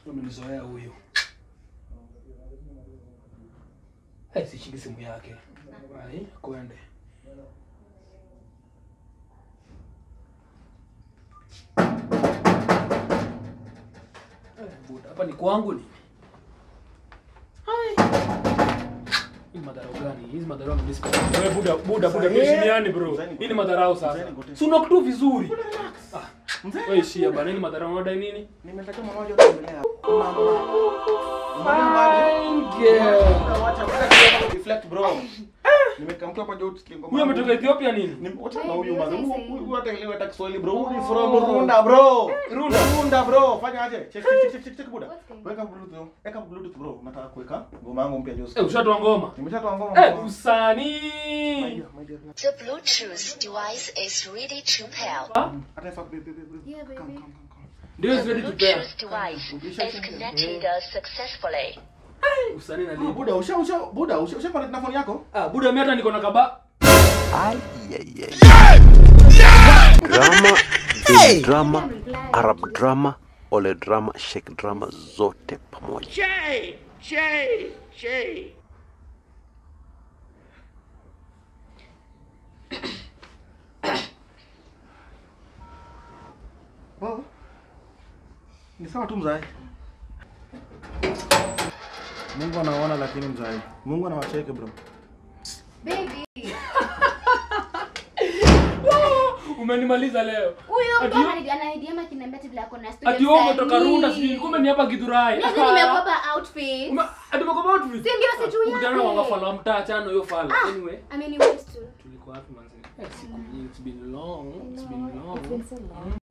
Umenizoea huyu. Hai sishiki simu yake. Hai, kwende. Eh, buda, hapa ni kwangu ni. Hai. Hii ni madharau gani? Hizi madharau mimi sipendi. Wewe buda, buda, buda, tuheshimiane bro. Hii ni madharau sasa. Si unakuwa tu vizuri. Ah, wewe ishia bana, hii ni madharau unadai nini? Nimetaka mama moja kutembelea. Mama. Fine girl. Wacha wacha deflect bro. Nimekamka hapa juu tukilingo. Huyu ametoka Ethiopia nini? Ni wacha na huyu mama. Huyu huyu hata ile hata Kiswahili bro. Huyu ni from Runda bro. Runda. Runda bro. Fanya aje? Check check check check check buda. What's going on? Weka bluetooth. Weka bluetooth bro. Nataka kuweka ngoma yangu mpya juu. Eh, ushatoa ngoma. Nimeshatoa ngoma. Eh, usanii. My dear, my dear. The Bluetooth device is ready to pair. Hata ifa baby baby. Yeah, baby. Come come come come. Ndio The is ready to pair. Bluetooth device is connected uh, successfully. Usanii na Ah, lipo. Buda usha usha Buda usha usha connect na phone yako? Ah, buda mimi hata niko na kaba. drama hey! drama arab drama ole drama shek drama zote pamoja Baba. Ni sawa tu mzai. Mungu anaona lakini mzai. Mungu anawacheke bro. Baby. Umenimaliza leo. Huyo mtu Ati- anani- ananidiama akiniambia ati vile ako na studio Ati wewe umetoka msanii. Runda sijui kumbe ni hapa Githurai. Mimi nimekopa outfit. Ume- Ati umekopa outfit? Si ndio si juu Ukutana na yake. wangafala wa mtaa chano hiyo fala. Ah, Anyway, ameniwaste tu. tulikuwa wapi manzi? Eh, siku nyingi, it's been long. It's been It's long. been so long.